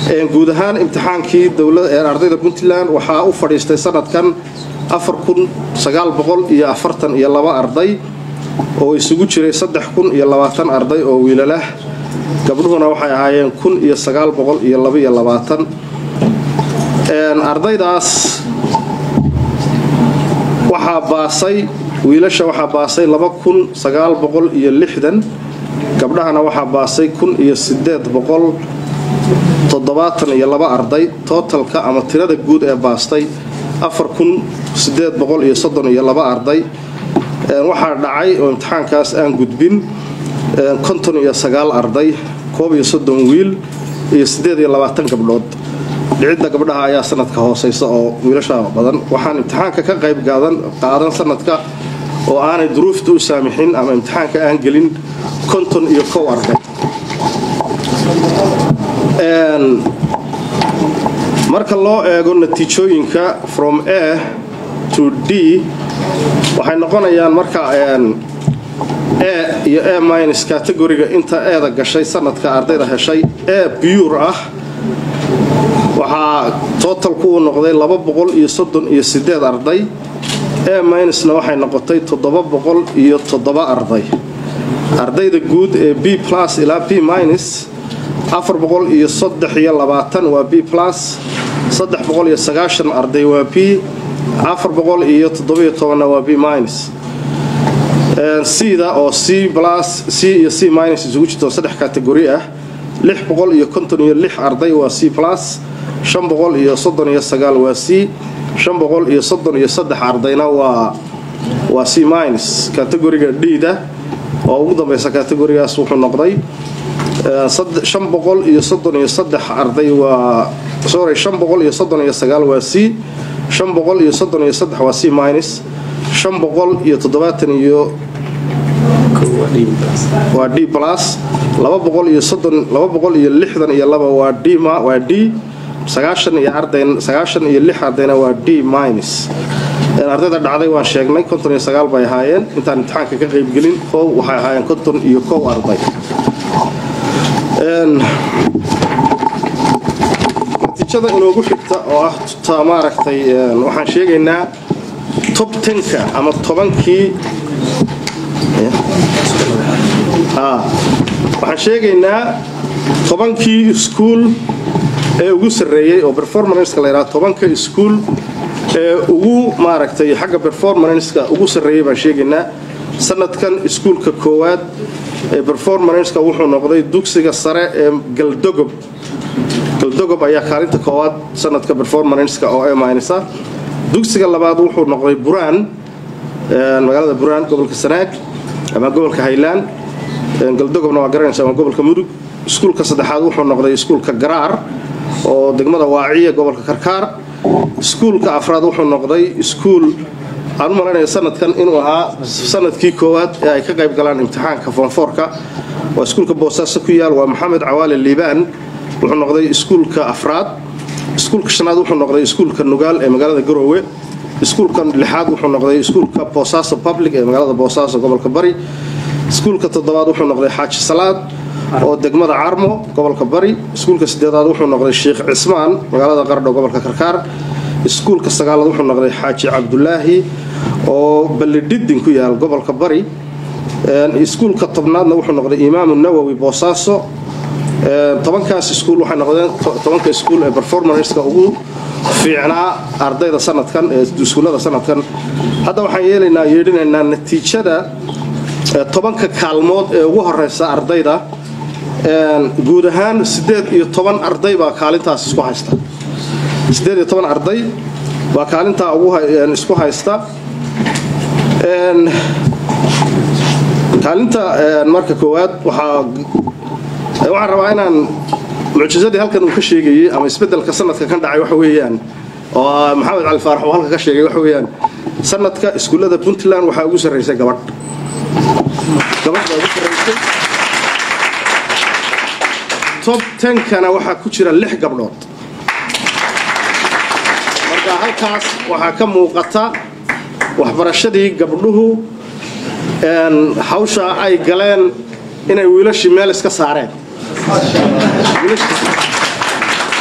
guud ahaan imtixaankii ardayda puntland waxaa u fadhiistay sanadkan iyo iyo laba arday oo isugu jiray iyo arday oo wiilalah gabdhuhuna waxay ahaayeen iyo ardaydaas waxaa baasay wiilasha waxaa baasay iyo gabdhahana waxaa baasay iyo arday tootalka ama tirada guud ee baastay iyo arday waxaa dhacay oo imtixaankaas aan gudbin iyo arday wiil iyo gabdhood dhicidda gabdhaha ayaa sanadka hooseysa oo wiilasha badan waxaan imtixaanka ka qayb qaadan sanadka oo aanay duruufta u saamixin ama imtixaanka aan gelin konton iyo kow arday marka loo eego natiijooyinka from a to d waxay noqonayaan marka a iyo a minus categoriga inta eeda gashay sanadka ardayda heshay a bure ah waxaa totalku uu noqday iyo arday a minusna waxay noqotay iyo arday ardayda guud ee b plus ilaa b minus iyo waa b plus arday waa b iyo waa b minus cda oo c plus c iyo c minus isugu jirto saddex kategori ah iyo arday waa c plus iyo waa c iyo ardayna waa c minus kategoriga d-da oo ugu dambaysa kategorigaas wuxuu noqday iyo arday waa sorry iyo waa c iyo waa c minus iyo iyo waa d plus iyo iyo waa d waa d sagaashan iyo ardayna waa d minus ardayda dhacday waan sheegnay konton iyo sagaal bay ahaayeen intaan imtixaanka ka qaybgelin kow waxay ahaayeen konton iyo kow arday natiijada inoogu xigta oo ah ta maaragtay waxaan sheegaynaa tob tenka ama tobankii waxaan sheegaynaa tobankii iskuul ee ugu sarreeyey oo performanska la yidhaha tobanka iskuul ee ugu maaragtay xagga performanska ugu sarreeyey baan sheegaynaa sanadkan iskuulka koowaad ee performanska wuxuu noqday dugsiga sare ee galdogob galdogob ayaa kaalinta koowaad sanadka performanska oo eminsa dugsiga labaad wuxuu noqday buraan magaalada buraan gobolka sanaag ama gobolka haylaan galdogobna waa garanaysa waa gobolka mudug iskuulka saddexaad wuxuu noqday iskuulka garaar oo degmada waaciya gobolka karkaar iskuulka afraad wuxuu noqday iskuul aan u malaynaya sanadkan inuu ahaa sanadkii koowaad ee ay ka qayb galaan imtixaanka foonfoorka waa iskuulka boosaaso ku yaal waa maxamed cawaale liibaan wuxuu noqday iskuulka afraad iskuulka shanaad wuxuu noqday iskuulka nugaal ee magaalada garoowe iskuulka lixaad wuxuu noqday iskuulka boosaaso public ee magaalada boosaaso gobolka bari iskuulka toddobaad wuxuu noqday xaaji salaad oo degmada carmo gobolka bari iskuulka sideedaad wuxuu noqday sheikh cismaan magaalada qardho gobolka karkaar iskuulka sagaalaad wuxuu noqday xaaji cabdulaahi oo ballidhidin ku yaal gobolka bari iskuulka tobnaadna wuxuu noqday imaamu nawowi boosaaso tobankaas iskuul waxay noqdeen tobanka iskuul ee performanska ugu fiicnaa ardayda sanadkan ee iskuullada sanadkan hadda waxaan yeelaynaa yeedhinaynaa natiijada tobanka kaalmood ee ugu horeysa ardayda guud ahaan sideed iyo toban arday baa kaalintaas isku haysta sideed iyo toban arday baa kaalintaa isku haysta kaalinta marka koowaad waxaa waxaan rabaa inaan mucjisadii halkan uu ka sheegayey ama isbedelka sanadka kan dhacay waxa weeyaan oo maxamed cali faarax uu halka ka sheegay waxa weeyaan sanadka iskuullada puntland waxaa ugu sarraysay gabadh gabadh baa ugu sarraysay tob tenkana waxaa ku jira lix gabdhood marka halkaas waxaa ka muuqata waxbarashadii gabdhuhu hawsha ay galeen inay wiilashii meel iska saareen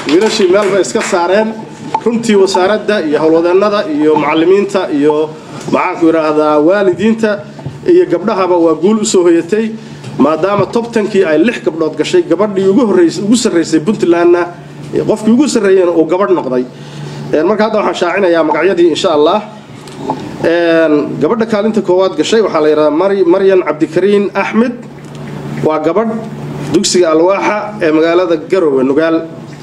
wiilashii meel bay iska saareen runtii wasaaradda iyo howlwadeennada iyo macallimiinta iyo maxaanku idhaahdaa waalidiinta iyo gabdhahaba waa guul u soo hoyatay maadaama tobtankii ay lix gabdhood gashay gabadhii ugu sarraysay puntlandna qofkii ugu sarreeyena uu gabadh noqday marka hadda waxaan shaacinayaa magacyadii insha allah gabadha kaalinta koowaad gashay waxaa la yidhahdaa maryan cabdikariin axmed waa gabadh dugsiga alwaaxa ee magaalada garowe nugaal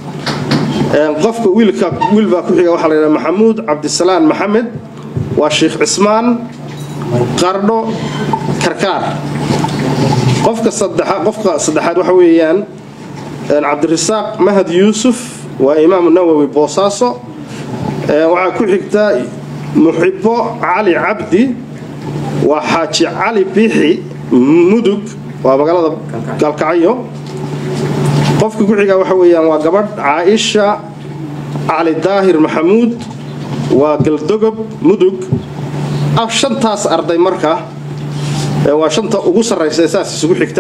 qofka wiilka wiilbaa ku xiga waxaa la yidhahdaa maxamuud cabdisalaan maxamed waa sheikh cismaan qardho karkaar qofka qofka saddexaad waxa weeyaan cabdirasaaq mahad yuusuf waa imaamu nawowi boosaaso waxaa ku xigta muxibo cali cabdi waa xaaji cali biixi mudug waa magaalada gaalkacyo qofka ku xiga waxa weeyaan waa gabadh caaisha cali daahir maxamuud waa galdogob mudug af shantaas arday marka waa shanta ugu sarraysa saas isugu xigta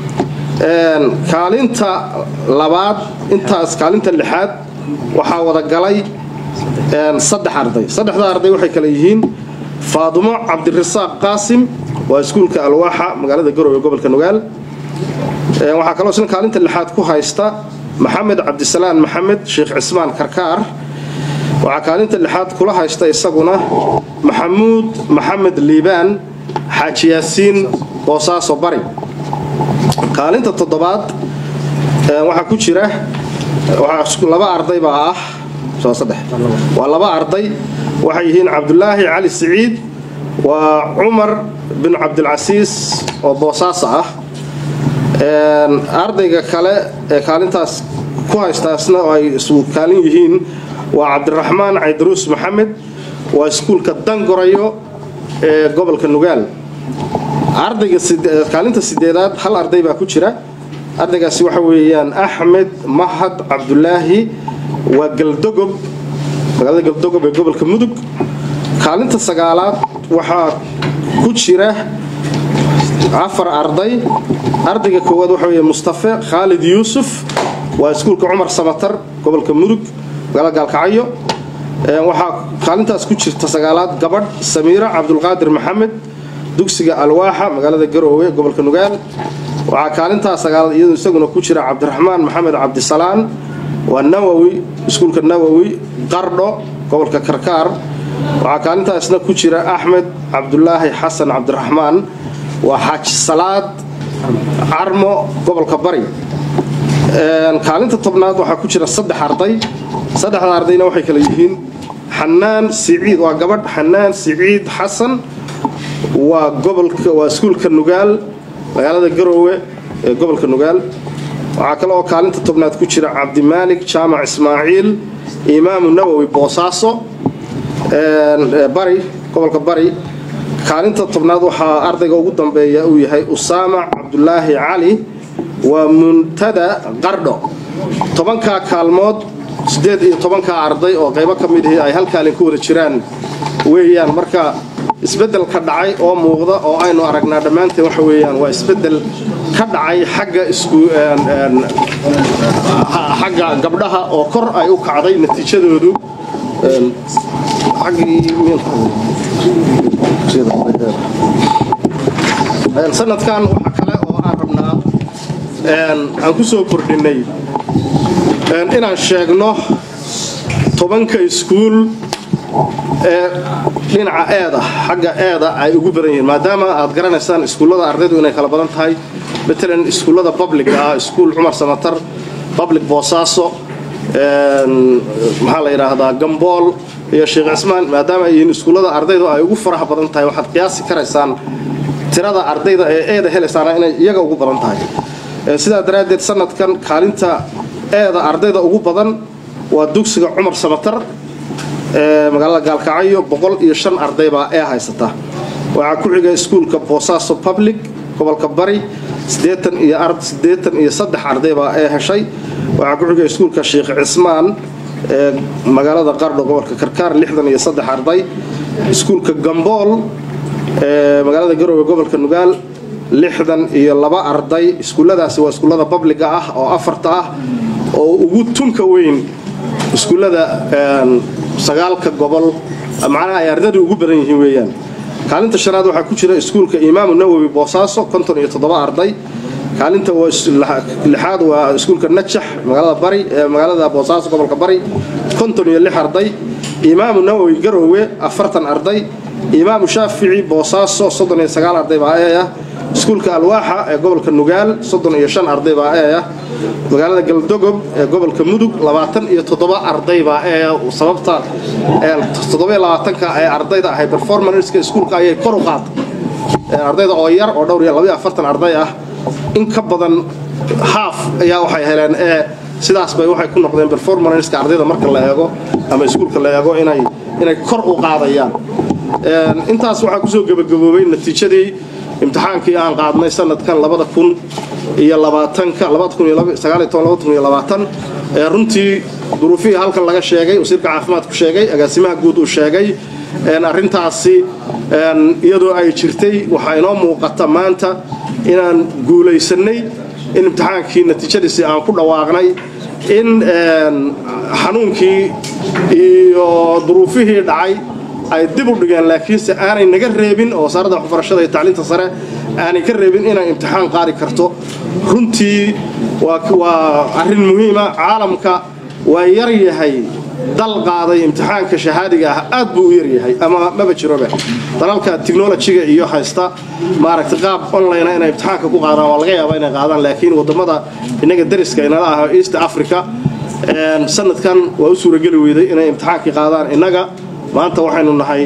kaalinta labaad intaas kaalinta lixaad waxaa wada galay saddex arday saddexda arday waxay kale yihiin faadumo cabdirasaaq qaasim waa iskuulka alwaaxa magaalada garowe gobolka nugaal waxaa kaloo isna kaalinta lixaad ku haysta maxamed cabdisalaan maxamed sheekh cismaan karkaar waxaa kaalinta lixaad kula haysta isaguna maxamuud maxamed liibaan xaaji yaasiin boosaaso bari kaalinta toddobaad waxaa ku jira laba arday baa ah waa laba arday waxay yihiin cabdulaahi cali siciid waa cumar bin cabdilcasiis oo boosaaso ah ardayga kale ee kaalintaas ku haystaasna oo ay isu kaalin yihiin waa cabdiraxmaan caydaruus maxamed waa iskuulka dangorayo ee gobolka nugaal ardayga kaalinta sideedaad hal arday baa ku jira ardaygaasi waxa weeyaan axmed mahad cabdulaahi waa galdogob magaalada galdogob ee gobolka mudug kaalinta sagaalaad waxaa ku jira afar arday ardayga koowaad waxa weeye mustafe khaalid yuusuf waa iskuulka cumar samatar gobolka mudug magaalada gaalkacyo waxaa kaalintaas ku jirta sagaalaad gabadh samiira cabdulqaadir maxamed dugsiga alwaaxa magaalada garoowe gobolka nugaal waxaa kaalintaas sagaalaad iyadu isaguna ku jira cabdiraxmaan maxamed cabdisalaan waa nawowi iskuulka nawowi qardho gobolka karkaar waxaa kaalintaasna ku jira axmed cabdulaahi xasan cabdiraxmaan waa xaaji salaad carmo gobolka bari kaalinta tobnaad waxaa ku jira saddex arday saddexda ardayna waxay kale yihiin xanaan siciid waa gabadh xanaan siciid xasan waa gobolka waa iskuulka nugaal magaalada garoowe ee gobolka nugaal waxaa kale oo kaalinta tobnaad ku jira cabdimaalik jaamac ismaaciil imaamu nawowi boosaaso bari gobolka bari kaalinta tobnaad waxaa ardayga ugu dambeeya uu yahay usaama cabdulaahi cali waa muntada qardho tobankaa kaalmood siddeed iyo tobankaa arday oo qaybo ka mid ihi ay hal kaalin ku wada jiraan weeyaan marka isbeddelka dhacay oo muuqda oo aynu aragnaa dhammaanteen waxa weeyaan waa isbeddel ka dhacay xagga isku xagga gabdhaha oo kor ay u kacday natiijadoodu sanadkan waxa kale oo aan rabnaa aan ku soo kordhinnay inaan sheegno tobanka iskuul ee dhinaca eeda xagga eeda ay ugu badan yihiin maadaama aad garanaysaan iskuullada ardaydu inay kala badan tahay matalan iskuullada public ah iskuul cumar samatar public boosaaso maxaa la yidhaahdaa gambool iyo sheekh cismaan maadaama ay yihiin iskuullada ardaydu ay ugu faraha badan tahay waxaad qiyaasi karaysaan tirada ardayda ee eeda helaysaana inay iyaga ugu badan tahay sidaa daraaddeed sanadkan kaalinta eeda ardayda ugu badan waa dugsiga cumar samatar ee magaalada gaalkacyo boqol iyo shan arday baa ee haysata waxaa ku xiga iskuulka boosaaso public gobolka bari siddeetan iyo siddeetan iyo saddex arday baa ee heshay waxaa ku xiga iskuulka sheekh cismaan ee magaalada qardho gobolka karkaar lixdan iyo saddex arday iskuulka gambool ee magaalada garoowe gobolka nugaal lixdan iyo laba arday iskuulladaasi waa iskuullada babliga ah oo afarta ah oo ugu tunka weyn iskuullada sagaalka gobol macnaha ay ardaydu ugu badan yihiin weeyaan kaalinta shanaad waxaa ku jira iskuulka imaamu nawowi boosaaso konton iyo toddoba arday kaalinta lixaad waa iskuulka najax magaalada bari ee magaalada boosaaso gobolka bari konton iyo lix arday imaamu nawowi garowe afartan arday imaamu shaafici boosaaso soddon iyo sagaal arday baa ee ah iskuulka alwaaxa ee gobolka nugaal soddon iyo shan arday baa ee ah magaalada galdogob ee gobolka mudug labaatan iyo toddoba arday baa ee sababta toddobiyo labaatanka ee ardayda ahay performanska iskuulka ayay kor u qaatay ardayda oo yar oo dhowr iyo labayo afartan arday ah in ka badan haaf ayaa waxay heleen ee sidaas bay waxay ku noqdeen performanska ardayda marka la eego ama iskuulka la eego inay inay kor u qaadayaan intaas waxaa kusoo gebagaboobay natiijadii imtixaankii aan qaadnay sanadkan labada kun iyo labaatanka labada kun iyo sagaaliyo toban labada kun iyo labaatan ee runtii duruufihii halkan laga sheegay wasiirka caafimaadku sheegay agaasimaha guud uu sheegay arrintaasi iyadoo ay jirtay waxaa inoo muuqata maanta inaan guulaysannay in imtixaankii natiijadiisii aan ku dhawaaqnay in xanuunkii iyo duruufihii dhacay ay dib u dhigeen laakiinse aanay naga reebin oo wasaaradda waxbarashada iyo tacliinta sare aanay ka reebin inay imtixaan qaadi karto runtii waa arrin muhiima caalamka waa yar yahay dal qaaday imtixaanka shahaadiga ah aad buu u yaryahay ama maba jirobe dalalka technolojiga iyo haysta maaragtay qaab online inay imtixaanka ku qaadaan waa laga yaabaa inay qaadaan laakiin wadamada innaga dariska inala ah east africa sanadkan waa u suurageli weyday inay imtixaankii qaadaan innaga maanta waxaynu nahay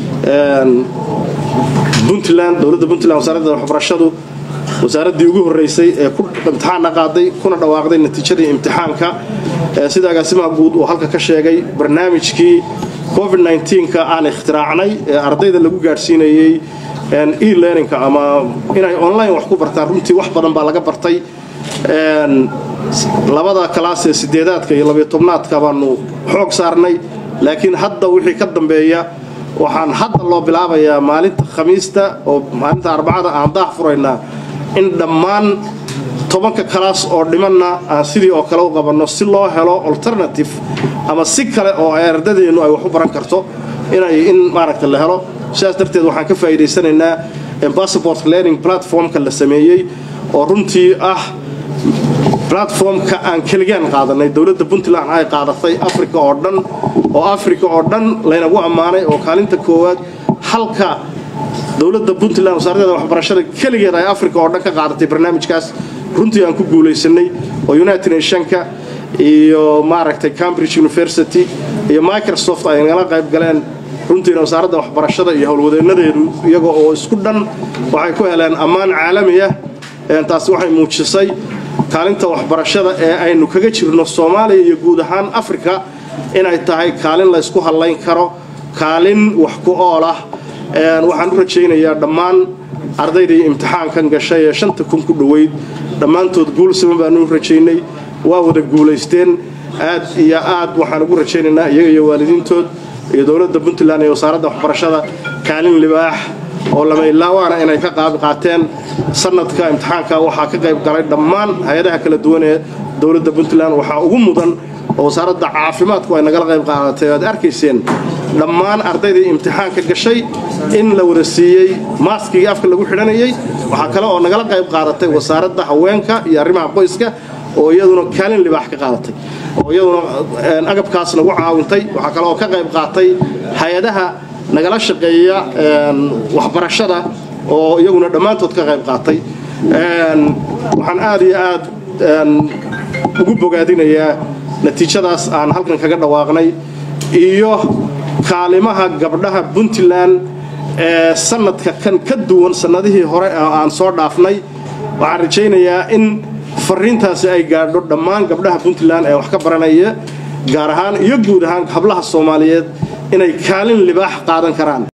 puntland dowladda puntland wasaaradda waxbarashadu wasaaraddii ugu horraysay ee ku imtixaanna qaaday kuna dhawaaqday natiijadii imtixaanka sida agaasimaha guud uu halka ka sheegay barnaamijkii covid ka aan ikhtiraacnay ee ardayda lagu gaadhsiinayey e-learningka ama inay online wax ku bartaan runtii wax badan baa laga bartay labada kalaas ee sideedaadka iyo labiyo tobnaadka baanu xoog saarnay laakiin hadda wixii ka dambeeya waxaan hadda loo bilaabayaa maalinta khamiista oo maalinta arbacada aan daah furaynaa in dhammaan tobanka kalaas oo dhimanna aan sidii oo kale u qabanno si loo helo alternative ama si kale oo ay ardadeennu ay wax u baran karto inay in maaragta la helo sidaas darteed waxaan ka faa'iidaysanaynaa passport learning platformka la sameeyey oo runtii ah platformka aan keligaan qaadanay dowladda puntland ay qaadatay africa oo dhan oo africa oo dhan laynagu ammaanay oo kaalinta koowaad halka dowladda puntland wasaaraddeeda waxbarashada keligeed ay africa oo dhan ka qaadatay barnaamijkaas runtii aan ku guulaysanay oo united nationka iyo maaragtay cambridge university iyo microsoft ay nagala qayb galeen runtiina wasaaradda waxbarashada iyo howlwadeennadeedu iyaga oo isku dhan waxay ku heleen ammaan caalami ah taasi waxay muujisay kaalinta waxbarashada ee aynu kaga jirno soomaaliya iyo guud ahaan africa inay tahay kaalin laysku hadlayn karo kaalin wax ku ool ah waxaan u rajaynayaa dhammaan ardaydii imtixaankan gashay ee shanta kun ku dhoweyd dhammaantood guul siman baanu u rajaynay waa wada guulaysteen aad iyo aad waxaan ugu rajaynaynaa iyaga iyo waalidiintood iyo dowladda puntland iyo wasaaradda waxbarashada kaalin libaax oo lama ilaawaana inay ka qaab qaateen sanadka imtixaanka waxaa ka qayb galay dhammaan hay-adaha kala duwan ee dowladda puntland waxaa ugu mudan oo wasaaradda caafimaadku ay nagala qayb qaadatay aad arkayseen dhammaan ardaydii imtixaanka gashay in la wada siiyey maaskigii afka lagu xidhanayay waxaa kale oo nagala qayb qaadatay wasaaradda haweenka iyo arrimaha qoyska oo iyaduna kaalin libaax ka qaadatay oo iyaduna agabkaas nagu caawintay waxaa kale oo ka qayb qaatay hay-adaha nagala shaqeeya waxbarashada oo iyaguna dhammaantood ka qayb qaatay waxaan aad iyo aad ugu bogaadinayaa natiijadaas aan halkan kaga dhawaaqnay iyo kaalimaha gabdhaha puntland ee sanadka kan ka duwan sannadihii hore oo aan soo dhaafnay waxaan rajaynayaa in fariintaasi ay gaadho dhammaan gabdhaha puntland ee wax ka baranaya gaar ahaan iyo guud ahaan hablaha soomaaliyeed inay kaalin libaax qaadan karaan